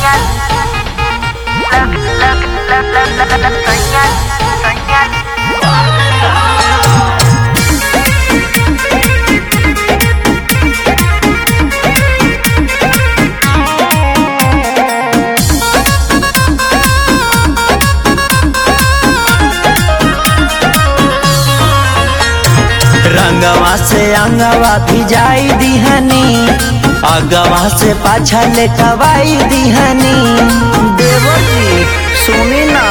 रंगवा से अंगवा भिजाई दिहनी अगवा से पाछा लेटवाई दिहनी देवजी सुनी ना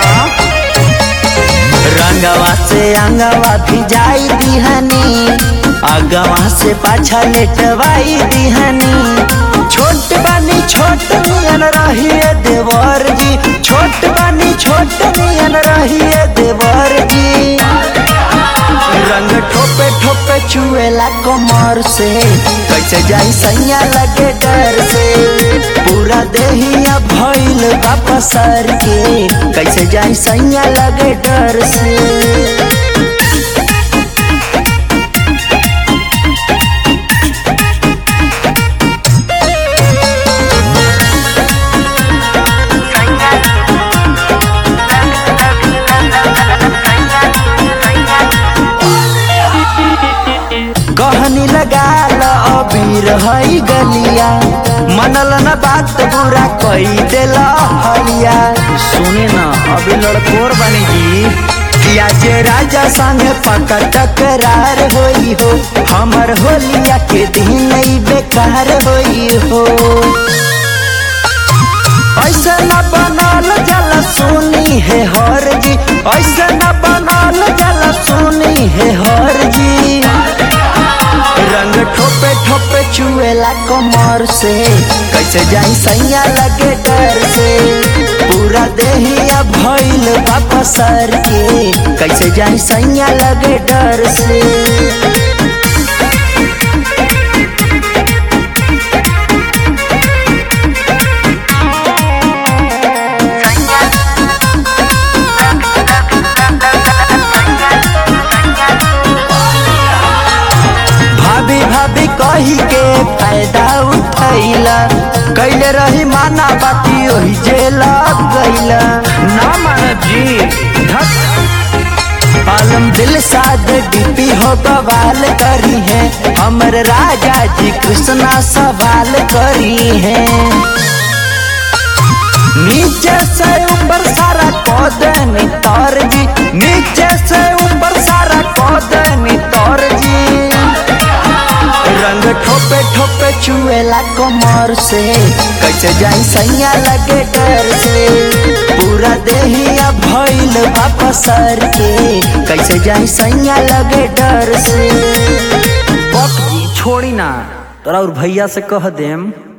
रंगवा से अंगवा भिजाई दिहनी अगवा से पाछा लेटवाई दिहनी छोट बानी छोट नियन रहिए देवर जी छोट बानी छोट नियन रहिए देवर जी रंग ठोपे ठोपे चुएला कमर से कैसे जाई सैया लगे डर से पूरा देहिया भइल वापस सर के कैसे जाई सैया लगे डर से कहनी लगा ल अबीर हई गलिया मनल न बात बुरा कई देल हलिया सुने न अभी लड़कोर बनी जी किया जे राजा संग पका टकरार होई हो हमर होलिया के दिन नहीं बेकार होई हो ऐसे न बनल जल सुनी है हर जी ऐसे न बनल जल सुनी है हर जी रंग ठोपे ठोपे चुएला कमर से कैसे जाई सैया लगे डर से पूरा देहिया भइल वापस सर के कैसे जाई सैया लगे डर से भाभी भाभी कही के फायदा उठैला कैले रही माना बाकी ओही जेला गैला ना मान जी धक आलम दिल साध डीपी हो बवाल करी है हमर राजा जी कृष्णा सवाल करी है नीचे से ऊपर सारा कौदनी तौर जी नीचे से ऊपर सारा कौदनी तौर जी रंग ठोपे ठोपे चुएला कमर से कैसे जाई सैया लगे डर से पूरा देहिया भइल वापस सर के कैसे जाई सैया लगे डर से बक जी छोड़ी ना तोरा और भैया से कह देम